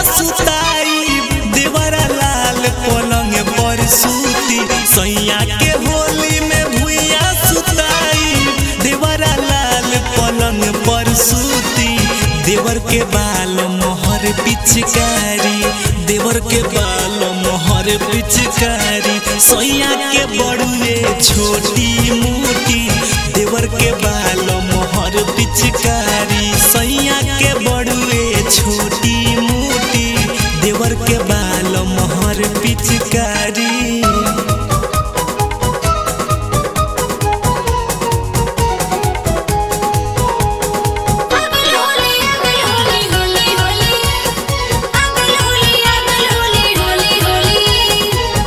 सुताई देवरा लाल पलंग पर सूती सैया के होली में भुइया सुताई देवरा लाल पलंग पर सूती देवर के बाल मोहर पिचकारी देवर के बाल मोहर पिचकारी सैया के बड़ुए छोटी मोटी देवर के बाल मोहर पिचकारी सैया के बड़ुए छोटी मोटी देवर के बाल मोहर पिचकारी अगल होली अगल होली होली होली अगल होली अगल होली होली होली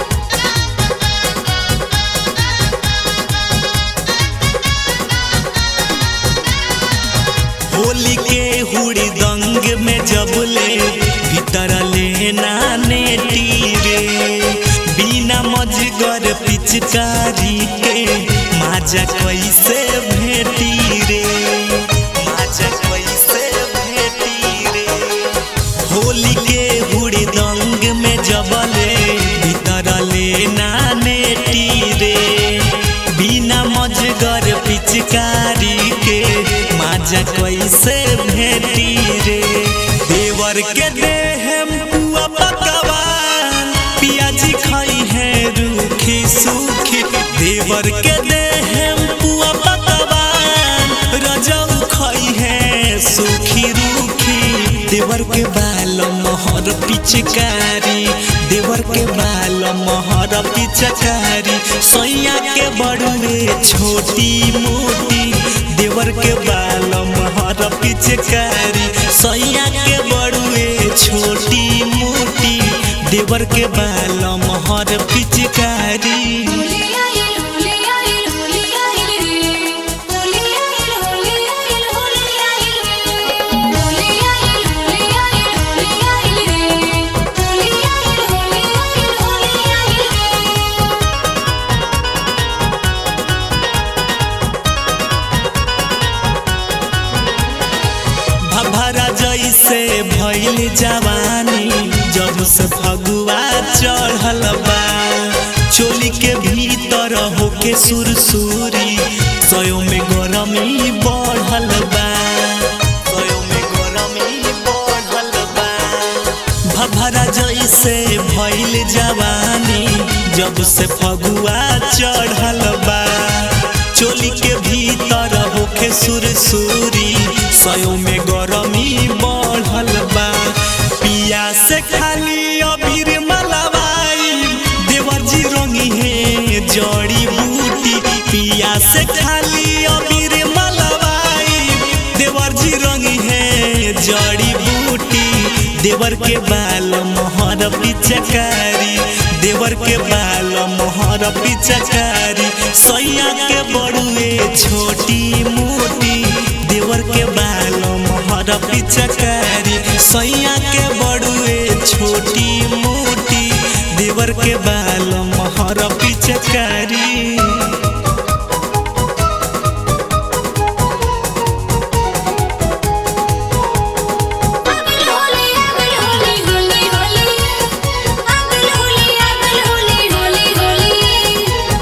होली के हुड़ी दंग में जबले भीतर लेना नेटी रे बिना मजगर पिचकारी के माजा कैसे भेटी रे माजा कैसे भेटी रे होली के हुड़ी दंग में जबले भीतर लेना नेटी रे बिना मजगर पिचकारी के माजा कैसे भेटी रे देवर के देहम पुआ पकवान पियाजी खाई है रूखी सूखी देवर के देहम पुआ पकवान रजऊ खाई है सूखी रूखी देवर के बाल मोहर पिचकारी देवर के बाल मोहर पिचकारी सैया के बड़ुए छोटी मोटी देवर के बाल मोहर पिचकारी सैया के बड़ुए छोटी मोटी देवर के बाल मोहर पिचकारी होली आइल होली आइल होली आइल रे होली आइल होली आइल होली आइल रे होली आइल होली आइल होली आइल रे होली आइल होली आइल होली आइल रे भभरा जैसे भइल जवानी जब से फगुआ चढ़ल बा चोली के भीतर होके सुरसुरी सयो में गरमी बढ़ल बा सयो में गरमी बढ़ल बा भभरा जैसे भइल जवानी जब से फगुआ चढ़ल बा चोली के भीतर होके सुरसुरी सयो में गरमी बढ़ल बा पिया से खाली अबीर मलवाई देवर जी रंगी है जड़ी बूटी पिया से खाली अबीर मलवाई देवर जी रंगी है जड़ी बूटी देवर के बाल मोहर पिचकारी देवर के बाल मोहर पिचकारी सैया के बड़ुए छोटी मोटी देवर के बाल मोहर पिचकारी सैया के बड़ुए छोटी मोटी देवर के बाल मोहर पिचकारी अगल होली अगल होली होली होली अगल होली अगल होली होली होली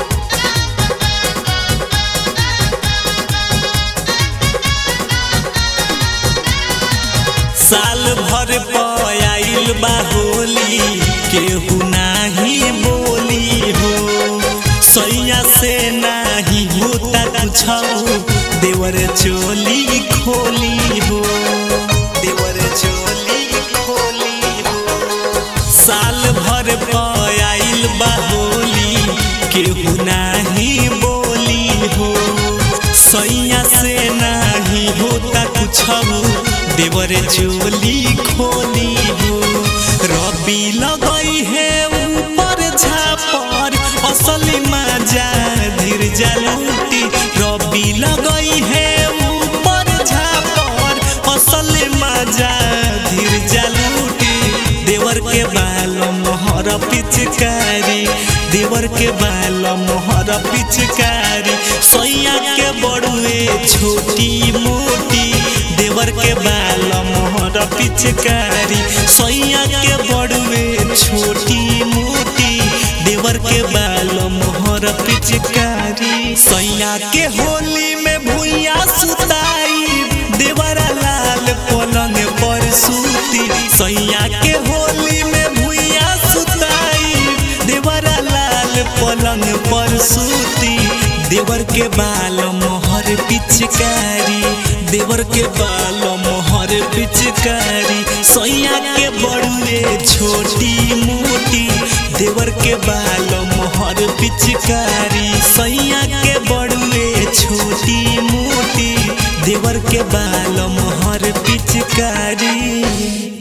साल भर पयाइल बा होली केहू नाही बोली हो सैया से नाही होता कुछ देवर चोली खोली हो देवर चोली खोली हो साल भर पयाइल बा होली केहू नाही बोली हो सैया से नाही होता कुछ देवर चोली खोली हो रबी लगई है ऊपर झापर असली मजा धीर जलूटी रबी लगई है ऊपर झापर असली मजा धीर जलूटी देवर के बाल मोहर पिचकारी देवर के बाल मोहर पिचकारी सैया के बड़ुए छोटी मोटी देवर के बाल मोहर मोहर पिचकारी सैया के बड़ुए छोटी मोटी देवर के बाल मोहर पिचकारी सैया के होली में भुइया सुताई देवरा लाल पलंग पर सूती सैया के होली में भुइया सुताई देवरा लाल पलंग पर सूती देवर के बाल मोहर पिचकारी देवर के बाल मोहर पिचकारी सैया के बड़ुए छोटी मोटी देवर के बाल मोहर पिचकारी सैया के बड़ुए छोटी मोटी देवर के बाल मोहर पिचकारी